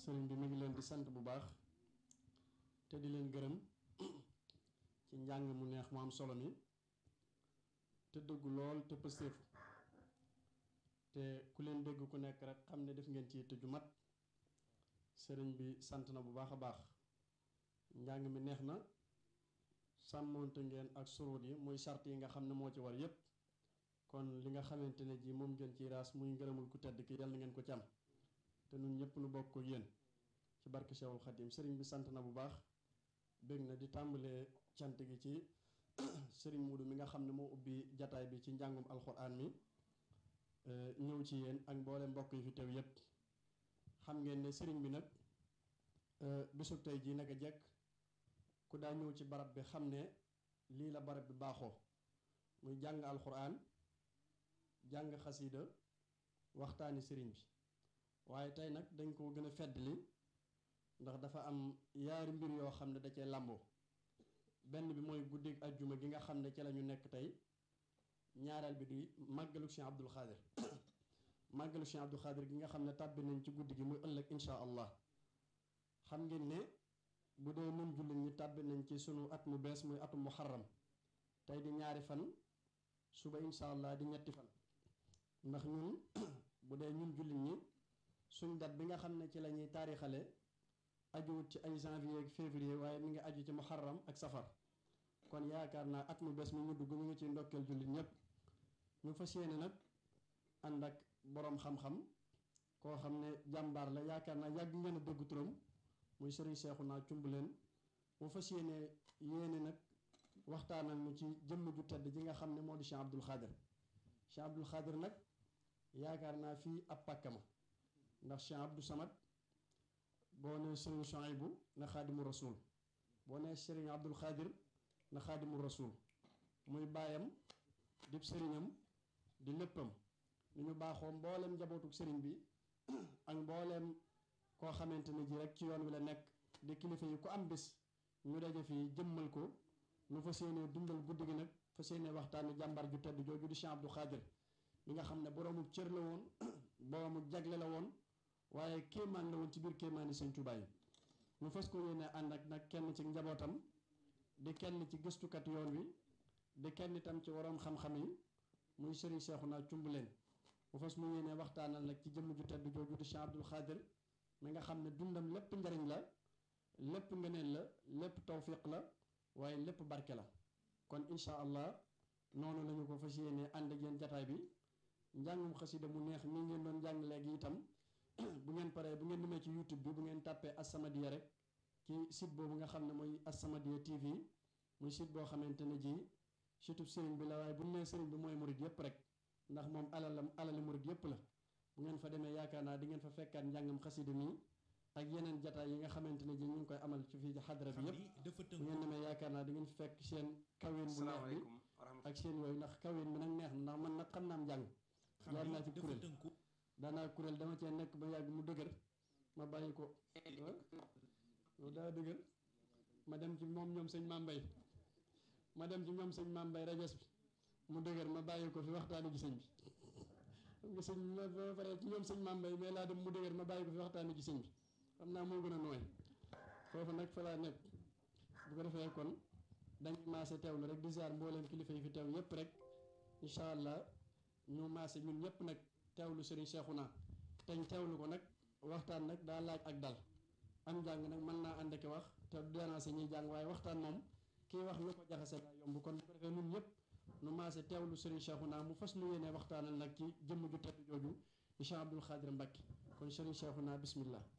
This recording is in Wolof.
sëriñ bi mi ngi leen di sant bu baax te di leen gërëm ci njàng mu neex mu am solo mi te dëggu lool te pëstéefu te ku leen dégg ku nekk rek xam ne def ngeen ci te ju mat sëriñ bi sant na bu baax a baax njàng mi neex na sàmmoonte ngeen ak suruut yi muy sart yi nga xam ne moo ci war yépp kon li nga xamante ne ji moom ngeen ci raas muy ngërëmul ku tedd ki yàlla na ngeen ko ci am te nun ñëpp nu bokk ko yéen ci barke Cheikhul Khadim sëriñ bi sant na bu baax bég na di tàmbalee cant gi ci sëriñ Muudu mi nga xam ne moo ubbi jataay bi ci njàngum alxuraan mi ñëw ci yéen ak mboole mbokk yi fi teew yépp xam ngeen ne sëriñ bi nag bisub tey jii naka jekk ku daa ñëw ci barab bi xam ne lii la barab bi baaxoo muy jàng alxuraan jàng xasiida waxtaani sëriñ bi waaye tey nag dañ ko gën a feddli ndax dafa am yaari mbir yoo xam ne da cee làmboo benn bi mooy guddig ajjuma gi nga xam ne ci la ñu nekk tey ñaareel bi di màggalu Cheikh Abdul Xaadir màggalu Cheikh Abdul Xaadir gi nga xam ne tàbbi nañ ci guddi gi muy ëllëg insha allah xam ngeen ne bu dee nun jullit ñi tàbbi nañ ci sunu at mu bees muy atum muharram tey di ñaari fan suba insha allah di ñetti fan ndax ñun bu dee ñun jullit ñi suñ dat bi nga xam ne ci la ñuy taarixale ajuwut ci ay janvier ak février waaye mi ngi aju ci muharram ak safar kon yaakaar naa at mu bees mi ñu dugg ñu ngi ci ndokkeel jullit ñépp ñu fas yéene nag ànd ak boroom xam-xam koo xam ne jàmbaar la yaakaar naa yàgg ngeen a dégg turam muy sëriñ Seexuna Cumbuleen mu fas yéene yéene nag waxtaanal mu ci jëmm ju tedd ji nga xam ne moo di Cheikh Abdul Xaadir Cheikh Abdul Xaadir nag yaakaar naa fii ab pàkkama ndax Cheikh Abdou Samad boo nee sëriñ Chouaïbou na xaadimu rasul boo nee sëriñ Abdul Xaadir na xaadimu rasul muy baayam di sëriñam di léppam ni ñu baaxoo mbooleem njabootuk sëriñ bi ak mbooleem koo xamante ne ji rek ci yoon wi la nekk di kilifa yi ku am bis ñu daje fii jëmmal ko nu fas yéenee dundal guddi gi nag fas yéenee waxtaani jàmbar ju tedd jooju di Cheikh Abdou Xaadir mi nga xam ne boroomu cër la woon boroomu jagle la woon waaye kéemaan la woon ci biir kéemaani Sëñ Tuubaa yi ñu fas ko yéene ànd ak nag kenn ci njabootam di kenn ci gëstukat yoon wi di kenn itam ci waroom xam-xam yi muy sëriñ Seexuna Cumbuleen mu fas mu yéene waxtaanal nag ci jëmm ju tedd jooju di Cheikh Abdul Xaadir mi nga xam ne dundam lépp njariñ la lépp ngëneel la lépp tawfiq la waaye lépp barke la kon incha allah noonu lañu ko fas yéene ànd ak yéen jataay bi njàngum xasida mu neex mi ngeen doon jàng léegi itam bu ngeen paree bu ngeen demee ci youtube bi bu ngeen tàppee As-Samadiyya rek ci site boobu nga xam ne mooy As-Samadiyya TV muy site boo xamante ne ji site sëriñ bi la waaye bu ñu nee sëriñ bi mooy murid yépp rek ndax moom alalam alali murid yépp la bu ngeen fa demee yaakaar naa di ngeen fa fekkaat njàngam xasida mi ak yeneen jataay yi nga xamante ne ji ñu ngi koy amal ci fii ci xadra bi yépp bu ngeen demee yaakaar naa di ngeen fi fekk seen kaween bu neex bi ak seen yooyu ndax kaween bi nag neex na ndax man nag xam naa am njàng jaar naa ci kuréel daanaa kuréel dama cee nekk ba yàgg mu dëgër ma bàyyi ko loolu daa dëgër ma dem ci moom ñoom sëñ Mambay ma dem ci ñoom sëñ Mambay rajas bi mu dëgër ma bàyyi ko fi waxtaani gi sëñ bi xam nga sëñ ma ba pare ci ñoom sëñ Mambay mais laa dem mu dëgër ma bàyyi ko fi waxtaani gi sëñ bi xam naa moo gën a nooy foofu nag fa laa nekk bu ko defee kon dañuy maase teewlu rek di ziar mbooleem kilifa yi fi teew yépp rek incha allah ñu maase ñun ñëpp nag teewlu sëriñ Seexuna teñ teewlu ko nag waxtaan nag daa laaj ak dal am jàng nag mën naa ànd ak wax te déranger ñuy jàng waaye waxtaan moom kii wax lu ko jaxase daa yomb kon bu ko defee ñun ñëpp nu maase teewlu sëriñ Seexuna mu fas nu yéene waxtaanal nag ci jëmm ju tedd jooju di Cheikh Abdul Xaadir Mbàkke kon sëriñ Seexuna bismillah